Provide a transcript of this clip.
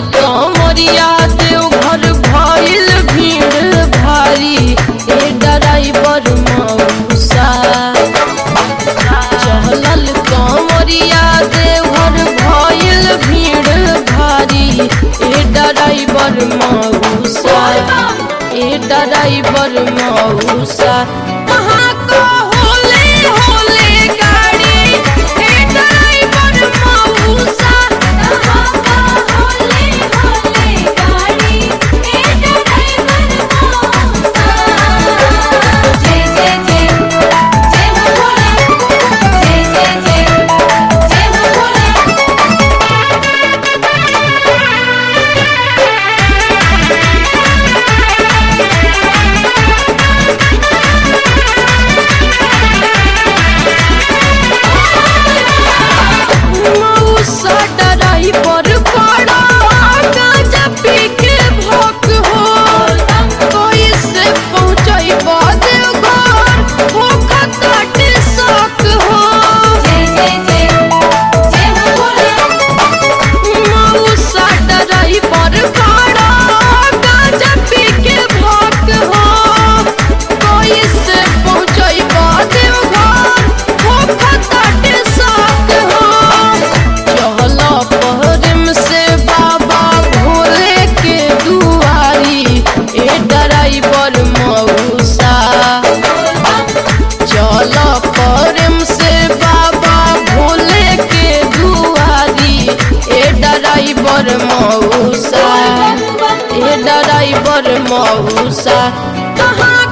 कमरिया देव घर भइल भीड़ भारी ए ड्राइवर मौसा चहलल कमरिया देवर भइल भीड़ भारी ए ड्राइवर मौसा ए ड्राइवर मौसा कहाँ को होले होले गाड़ी ए ड्राइवर मौसा कहाँ को होले होले गाड़ी ए ड्राइवर मौसा जय जय जय जय हो भोले जय जय जय जय हो भोले मौसा ड्राइवर बड़ा गांजा पी के भोक हो कोई से पहुंचाई देवघर भूखा काटे शौक हो जय जय जय जय हो भोले मौसा ड्राइवर बड़ा गांजा पी के भोक हो कोई से पहुंचाई देवघर भूखा काटे शौक हो चहला पहरम से बाबा भोले के दुआरी ए ड्राइवर मौसा चल परम से बाबा भोले के दुआरी ए ड्राइवर मौसा ए ड्राइवर मौसा कहाँ